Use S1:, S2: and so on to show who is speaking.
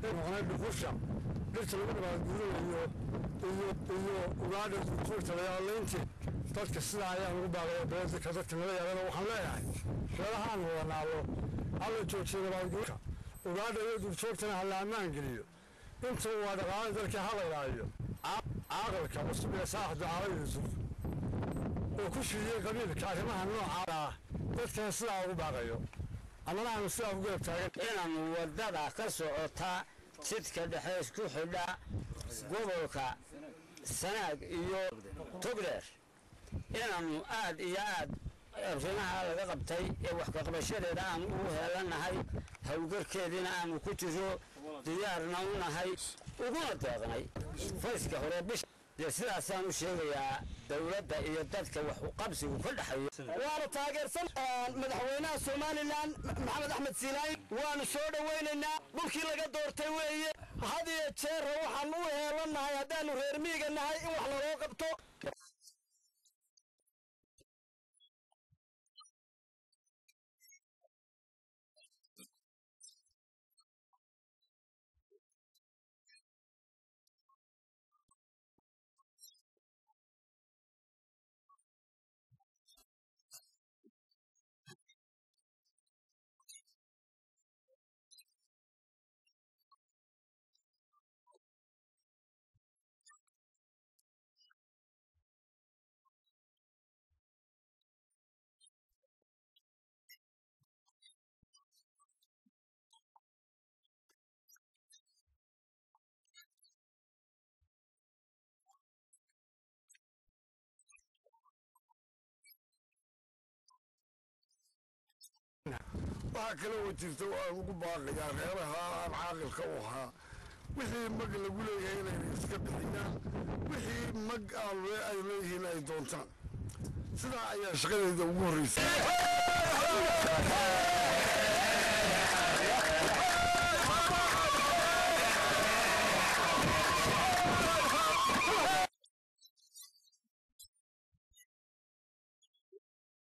S1: noqonay dhuxusha dhirta lagu nabaadguurayo iyo iyo ugaadha duurjoogta layaalaynti dadka sidaa ayaan ugu baaqaya beedka dadka nala yaabana waxaan leeyahay reerahaan wada naalo hala joojiyo nabaadguurka ugaadha iyo duurjoogtana hala ammaan geliyo inta waa dhaqaale dalka hala ilaayo caaqilka cusub ee saaxda caala yuusuf oo ku shiriyey qabiilka arrimaha noocaada ah dadkana sidaa ugu baaqayo annana aanu sidaa ugu garab taagan
S2: inaanu wadada ka socota jidka dhexe isku xidha gobolka sanaag iyo togdheer inaanu aad iyo aad arrimaha laga qabtay ee wax kaqabashadeeda aanu ugu heelanahay howlgarkeediina aanu ku jiro diyaarna u nahay uguna deeqnay fayska hore bisha dee sidaasaan u sheegayaa dowladda iyo dadka wax qabsigu ka dhexeeyo
S3: waanu taageersan madaxweynaha somalilan maxamed axmed siinaay waanu soo dhowaynaynaa dhulkii laga doortay weeye had iyo jeera waxaan u heelanahay haddaanu reer miiga nahay in wax laloo qabto
S1: waxaa kale oo jirta waan ugu baaqayaa reeraha aan caaqilka u ahaa wixii mag lagu leeyahay inayna iska bixiyaan wixii mag aan ay leeyihiin ay doontaan sidaa ayaa shaqadeeda ugu horreysay